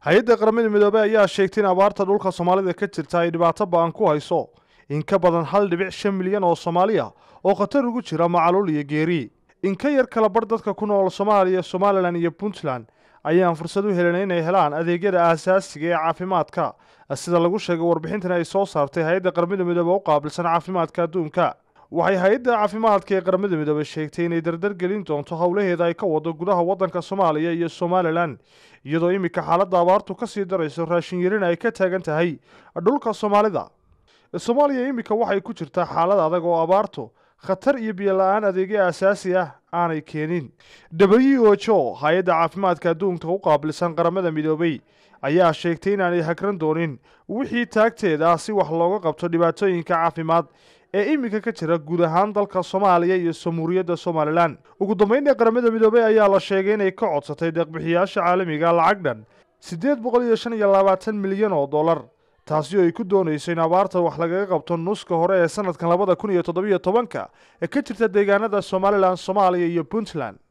hay-adda qaramada midoobey ayaa sheegtay in abaarta dhulka soomaalida ka jirta ay dhibaato ba-an ku hayso in ka badan hal dhibic shan milyan oo soomaaliya oo khatar ugu jira macaluul iyo geeri in ka yar kala bar dadka ku nool soomaaliya somalilan iyo puntland ayaan fursad u helin inay helaan adeegyada aasaasiga ee caafimaadka sida lagu sheegay warbixintan ay soo saartay hay-adda qaramada midoobe u qaabilsan caafimaadka adduunka waxay hay-adda caafimaadka ee qaramada midoobe sheegtay inay dardar gelin doonto howlaheeda ay ka wado gudaha waddanka soomaaliya iyo somalilan iyadoo iminka xaaladda abaartu ka sii darayso raashin yarina ay ka taagan tahay dhulka soomaalida soomaaliya iminka waxay ku jirtaa xaalad adag oo abaartu khatar iyo biyo la-aan adeegyo aasaasi ah aanay keenin w h o hay-adda caafimaadka adduunka u qaabilsan qaramada midoobey ayaa sheegtay inaanay hagran doonin wixii taagteeda ah si wax looga qabto dhibaatooyinka caafimaad ee iminka ka jira guud ahaan dalka soomaaliya iyo samuuriyadda somalilan ugu dambeynna qaramada midoobey ayaa la sheegay inay ka codsatay deeqbixiyaasha caalamiga lacag dhan siddeed boqol iyo shan iyo labaatan milyan oo dollar taasi oo ay ku doonayso in abaarta wax lagaga qabto nuska hore ee sanadkan labada kun iyo toddobiyo tobanka ee ka jirta deegaanada somalilan soomaaliya iyo puntland